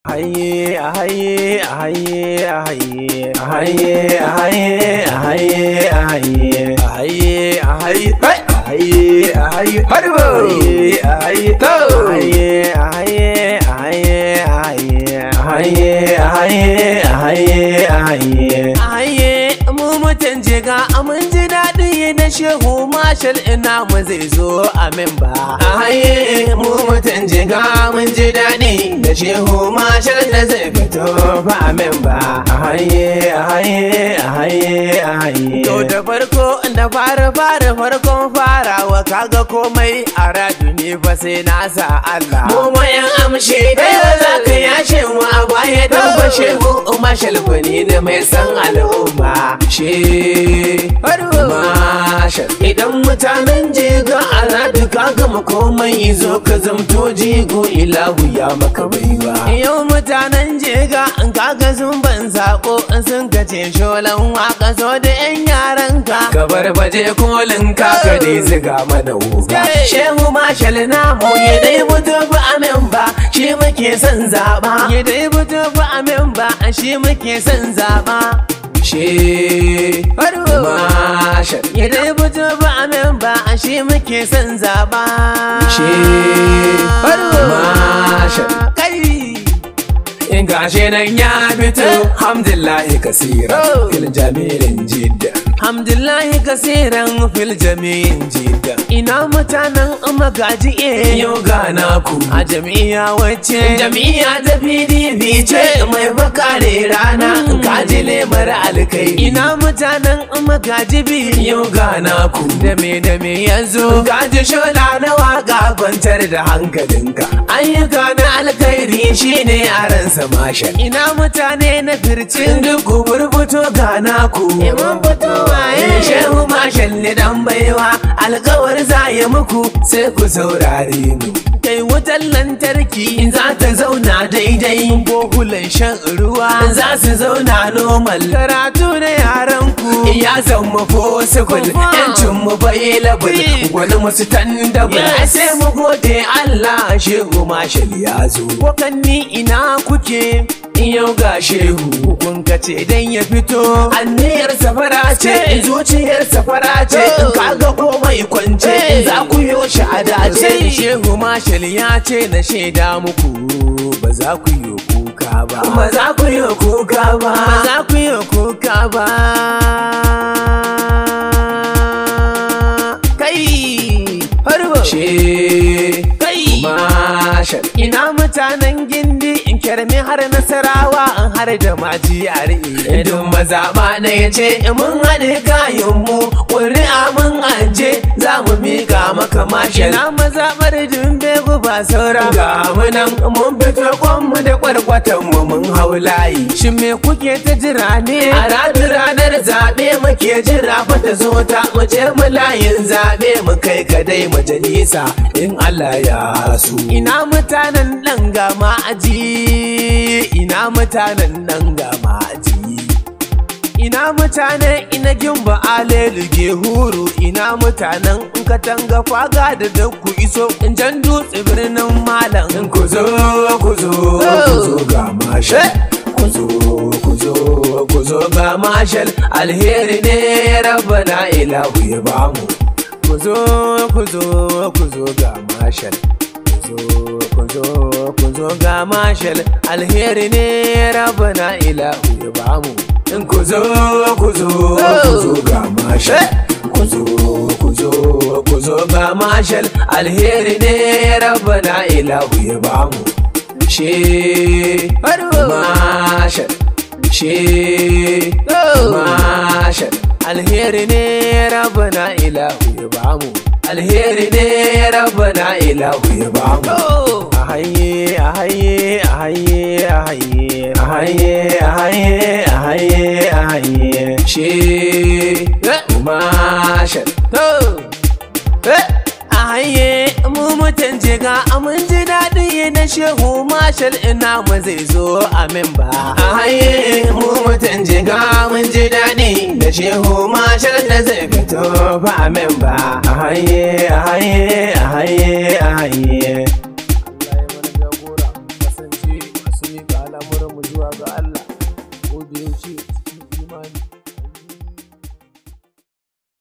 haye a haye a haye a haye a haye a haye a haye a haye a haye a haye a haye a haye harbo a haye to haye a haye a haye a haye a haye a haye a haye a haye a haye mu mutan jiga mun ji daɗi na shehu mashal ina mu zai zo amin ba a haye mu mutan jiga mun ji daɗi da shehu mashal da zai fito ba amin ba a haye a haye a haye a haye to da farko da fara fara farkon farawa kaga komai a radu ne fa sai na sa Allah mu mayan amshi da yau za ka yashe mu a baya dan fashe mu mashal gwani da mai san al'umma she mashal idan mutanen jiga a radu ka gama komai zo ka zamto jigo ilahu ya maka baiwa yau mutanen jiga in kaga sun ban sako in sun kace sholan waka so da yan yaran ka ka bar baje kolin ka ka dai ziga mana wuga shehu mashal namu ya dai mutu ba amin ba shi muke son zaba ya dai mutu ba amin ba shi muke son zaba she mashal ya dai mutu ba amin ba shi muke son zaba she mashal kai in gashe nan ya fito hamdullahi kasira fil jamilin jidda hamdullahi kasiran fil jami'in jidda ina mutanen magaji e yau gana ku a jami'a wacce jami'a ta pdp ce mai bakare rana kaji lemar alkai ina mutanen magaji bi yau gana ku da me da me yanzu kaji shola na waka kwantar da hankalinka ayyuka na alkhairi shine yaransa masha ina mutane na fircin duk burbuto gana ku iman fito waye shehu mashalli dan baiwa alkawar za ya muku sai ku saurare mu kai wutar lantarki in za ta zauna daidai bohulan shan ruwa za su zauna normal karatu na yaran ku ya zama possible yancin mu bai labul wani musu tandabul sai mu gode Allah shehu mashal ya zo wakanni ina kuke yau ga shehu kun kace dan ya fito anniyar safara ce zuciyar safara ce in kaga komai kwance za ku yo shi a dace shehu mashal ya ce na shaida muku ba za ku yi kuka ba ba za ku yi kuka ba ba za ku yi kuka ba kai harbo she kai mashal ina mutanen gindi in kyarmi har nasarawa an har da maji a Idun mazaɓa na ya ce mun haɗe kayan mu ƙuri'a mun aje za mu miƙa maka mashi na mazaɓar dumbe ba saura ga mu nan mun fito kwanmu da kwarkwatan mu mun hau layi shin me kuke ta jira ne a ranar ranar zaɓe muke jira fa ta zo ta mu je mu layin zaɓe mu kai ka dai majalisa in Allah ya su ina mutanen ɗan gama aji ina mutanen nan ga maji ina mutanen ina gimba aleluge huru ina mutanen in katanga faga da da ku iso in jan dutse birnin malam in ku zo ku zo ku zo ga mashal ku zo ku zo ku zo ga mashal alheri ne rabbana ilahu ya bamu ku zo ku zo ku zo ga mashal ku zo ku zo ga mashal alheri ne rabana ilahu ya bamu in ku zo ku zo ku zo ga mashal ku zo ku zo ku zo ga mashal alheri ne rabana ilahu ya bamu she mashal she mashal alheri ne rabana ilahu ya bamu alheri ne rabbana ilahu ya bamu a haye a haye a haye a haye a haye a haye a haye a haye she mashal a haye mu mutan jiga mun ji daɗi na shehu mashal ina mu zai zo amin ba a haye mu mutan jiga mun ji daɗi da shehu mashal da zai fito ba amin ba a haye a haye a haye a haye Allah ya mana jagora kasance masu miƙa zuwa ga Allah ko da yaushe